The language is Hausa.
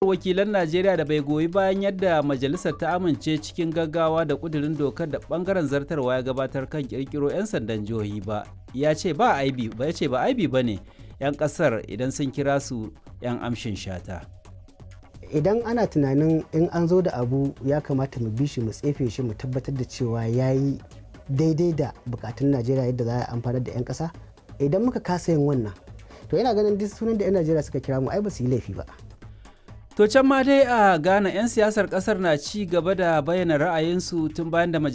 wakilan Najeriya da bai goyi bayan yadda majalisar ta amince cikin gaggawa da kudirin dokar da bangaren zartarwa ya gabatar kan kirkiro 'yan sandan jihohi ba. Ya ce ba aibi ba ya ce ba aibi ba ne 'yan kasar idan sun kira su 'yan amshin shata. Idan ana tunanin in an zo da abu ya kamata mu bi shi mu tsefe shi mu tabbatar da cewa ya yi daidai da bukatun Najeriya yadda za a amfanar da 'yan kasa. Idan muka kasa yin wannan to yana ganin duk sunan da 'yan najeriya suka kira mu ai ba su yi laifi ba to can ma dai a ghana 'yan siyasar kasar na ci gaba da bayyana ra'ayinsu tun bayan da